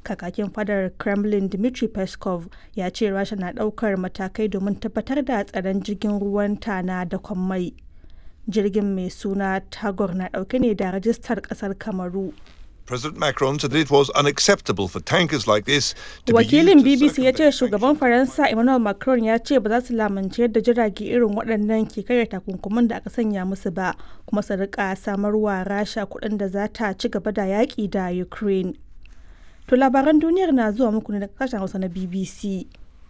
kakakin fadar kremlin dmitry peskov ya ce rasha na daukar matakai domin tabbatar da tsaron jirgin ruwan ta na da mai jirgin mai suna tagor na dauke ne da rajistar kasar kamaru President Macron said that it was unacceptable for tankers like this to wakilin be used bbc to ya ce circumvent shugaban faransa emmanuel macron ya ce ba za su lamunci yadda jirage irin waɗannan ke karya takunkumin da aka sanya musu ba kuma su rika samarwa rasha kuɗin da za ta ci gaba da yaƙi da ukraine to labaran duniyar na zuwa muku ne daga kasashen hausa na bbc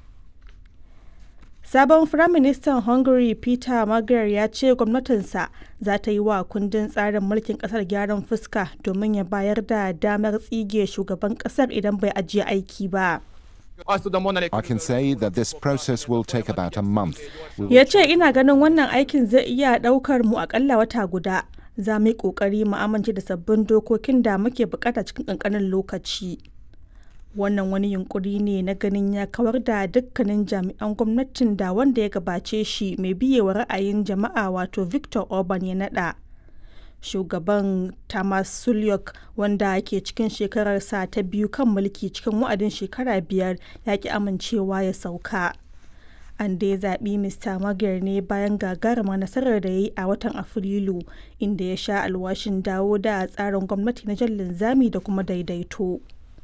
Sabon Firaministan Hungary Peter Magyar ya ce gwamnatinsa za ta yi wa kundin tsarin mulkin kasar gyaran fuska domin ya bayar da damar tsige shugaban kasar idan bai ajiye aiki ba. I can say that this process will take about a month. We will Ya ce ina ganin wannan aikin zai iya ɗaukar mu akalla wata guda. Za mu yi ƙoƙari mu amince da sabbin dokokin da muke bukata cikin ƙanƙanin lokaci. Wannan wani yunkuri ne na ganin ya kawar da dukkanin jami'an gwamnatin da wanda ya gabace shi mai biyewa ra'ayin jama'a wato Victor Orban ya naɗa. Shugaban Tamas Sulyok wanda ke cikin shekararsa ta biyu kan mulki cikin wa'adin shekara biyar ya ki amincewa ya sauka. An dai zaɓi Mr. Magyar ne bayan gagarumar nasarar da ya yi a watan Afrilu inda ya sha alwashin dawo da tsarin gwamnati na jan linzami da kuma daidaito.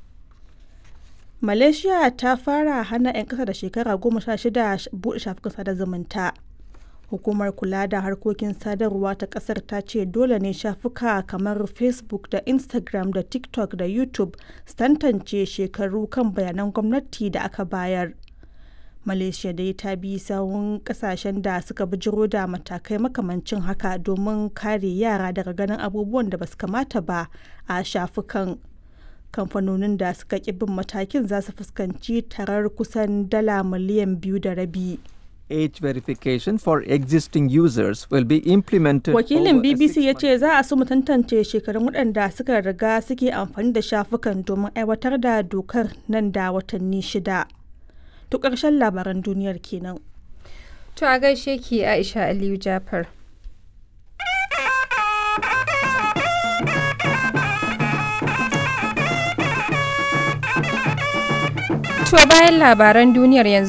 Malaysia ta fara hana 'yan ƙasa da shekara goma sha shida buɗe shafukan sada zumunta. Hukumar kula da harkokin sadarwa ta ƙasar ta ce dole ne shafuka kamar Facebook da Instagram da TikTok da YouTube su tantance shekaru kan bayanan gwamnati da aka bayar. Malaysia dai ta bi sawun kasashen da suka bijiro da matakai makamancin haka domin kare yara daga ganin abubuwan da basu kamata ba a shafukan. Kamfanonin da suka ƙi bin matakin za su fuskanci tarar kusan dala miliyan biyu da rabi. Age verification for existing users will be implemented. Wakilin over a BBC ya six-month ce za a so mu tantance shekarun waɗanda suka riga suke amfani da shafukan domin aiwatar da dokar nan da watanni shida. To ƙarshen labaran duniyar kenan. To a gaishe ki Aisha Aliyu Jafar. To bayan labaran duniyar yanzu